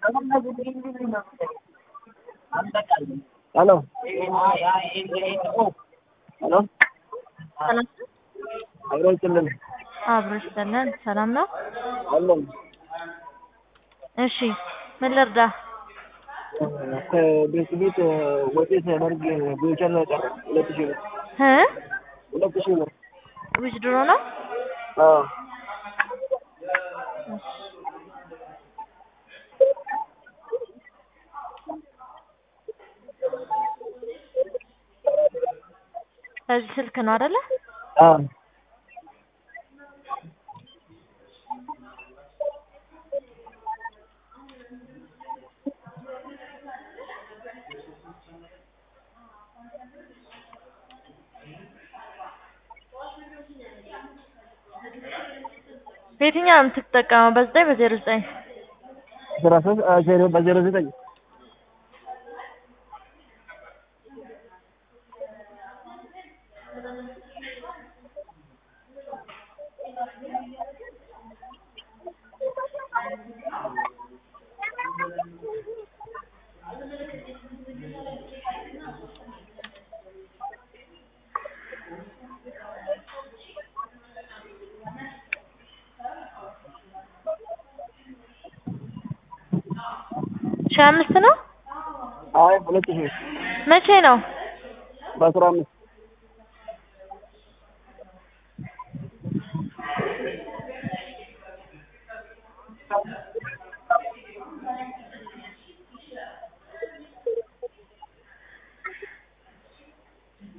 ሄሎ ሄሎ ሰላም አብሮ ይችላል አብሮ ይስጠናል። ሰላም ነው? አለን እሺ ምን ልርዳ? ከቤት ቤት ወጪ ሲያደርግ ቪውቸር ነው የቀረ ሁለት ሺህ ብር እ ሁለት ሺህ ብር ዊዝድሮ ነው? አዎ በዚህ ስልክ ነው አይደለ? አዎ በየትኛው ነው የምትጠቀመው? በዘጠኝ በዜሮ ዘጠኝ አስራ ሶስት ዜሮ በዜሮ ዘጠኝ ሺህ አምስት ነው? አይ ሁለት ሺህ መቼ ነው? በአስራ አምስት